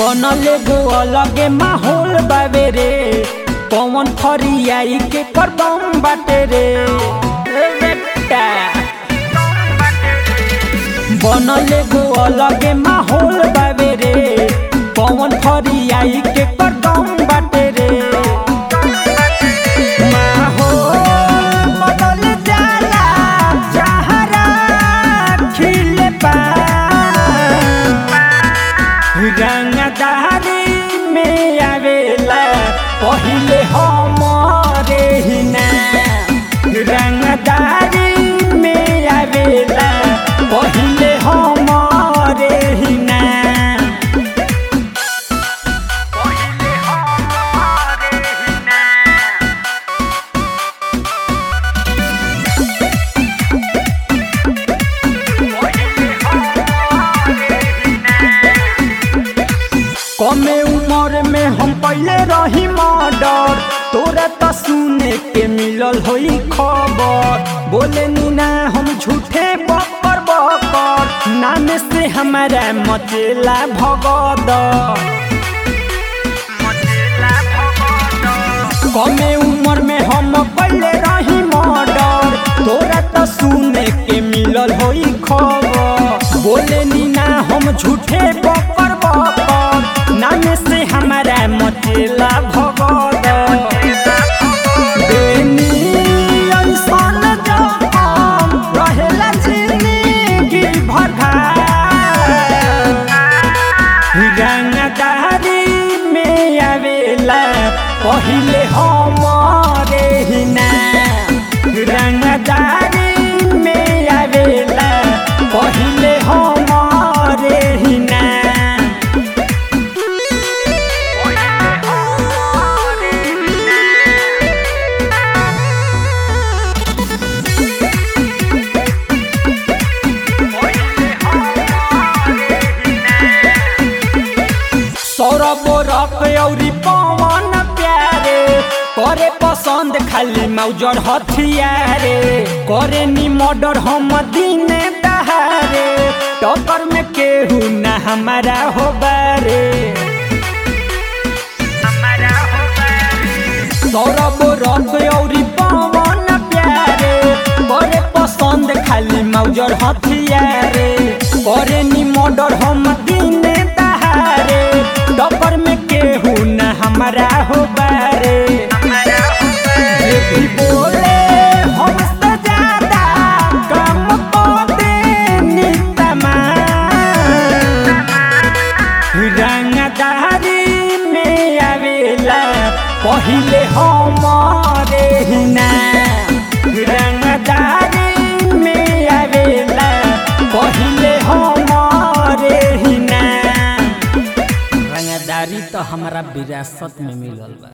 बनले गो अलगे माहौल बावे रे पवन फरियाई के करदम बाटे रे ए बेटा बनले गो अलगे माहौल बावे रे पवन फरियाई के करदम बाटे रे माहौल बदल जाला जहरा खिले पा रंगदारी में आवेला पहिले हमरे ही नाम रंगदारी में आवेला पहिले हमरे ही नाम पहिले हमरे ही नाम कमे उम्र में हम पहले रही मर्डर तोरा तो सुने के मिलल होई खबर बोले नी ना हम झूठे बकर बकर नाम से हमारा मचेला भगद कमे उम्र में हम पहले रही मर्डर तोरा तो सुने के मिलल होई खबर बोले नी ना हम झूठे बकर बकर नाम से हमारा मचेला भगद बेनी अनसन जखम रहेला जिंदगी भर रंगदारी में आवेला पहिले हमरे ही नाम रंगदारी में आवेला पहिले हमरे ही नाम सौरभ रख औरी पवन प्यारे करे पसंद खाली मौजर हथियारे करे नी मर्डर हम दिने दहारे टक्कर में केहू न हमारा हो बारे सौरभ रख औरी पवन प्यारे करे पसंद खाली मौजर हथियारे करे नी मर्डर हम दिने दहारे टक्कर में केहू न हमारा हो बारे जे भी बोले हमसे ज्यादा काम पाते नितमा रंगदारी में आवेला पहिले हमरे ही नाम रंगदारी में आवेला पहिले हमरे ही नाम रंगदारी तो हमारा विरासत में मिलल बा